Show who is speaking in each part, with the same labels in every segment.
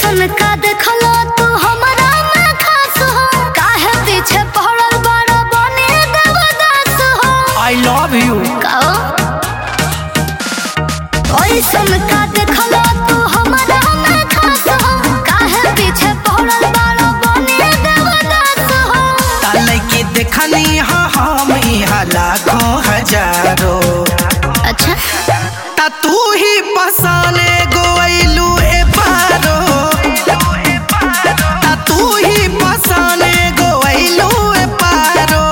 Speaker 1: ऐसन का देखलो तू हमरा में खास हो काहे पीछे पड़ल बड़ा बने देवदास हो
Speaker 2: आई लव यू
Speaker 1: कहो ऐसन का देखलो तू हमरा में खास हो काहे पीछे पड़ल बड़ा बने देवदास हो
Speaker 2: ताले के देखनी हाँ हम यहाँ लाखों हजारों
Speaker 1: अच्छा
Speaker 2: ता तू ही बसाने गोइलू ए पारो ता तू ही बसाने गोइलू ए पारो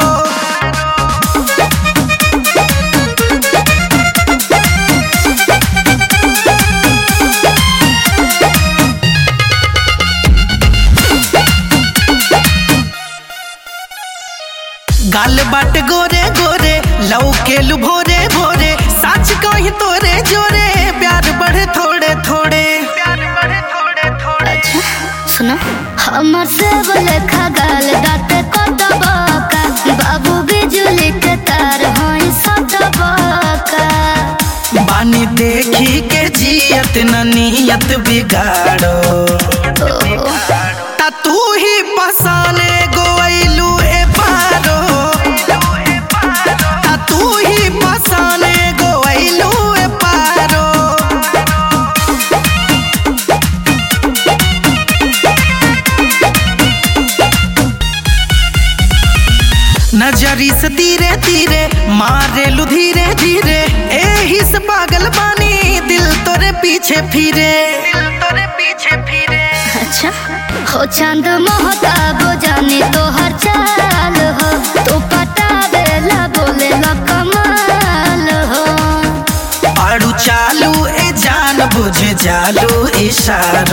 Speaker 2: गाल बाट गोरे गोरे लव के लु भोरे भोरे सच कही तोरे जोरे प्यार बढ़े थोड़े थोड़े प्यार बढ़े थोड़े थोड़े
Speaker 1: अच्छा सुनो हमर से बोले खगाल दाते को दबाका बाबू बिजली के तार होई सटबाका
Speaker 2: बानी देखी के जियत न नियत बिगाड़ो ता तू ही बसाने गोइलू ए पारो ता तू ही बसाने गोइलू ए पारो नजरी से धीरे धीरे मारे लू धीरे धीरे एही से पागल बानी दिल तोरे पीछे फिरे दिल तोरे पीछे फिरे
Speaker 1: अच्छा हो चांद महताब जाने तो हर चाल हो तू पटावेला बोले ला कमाल हो
Speaker 2: आड़ू चालू ए जान बुझ जालू इशारा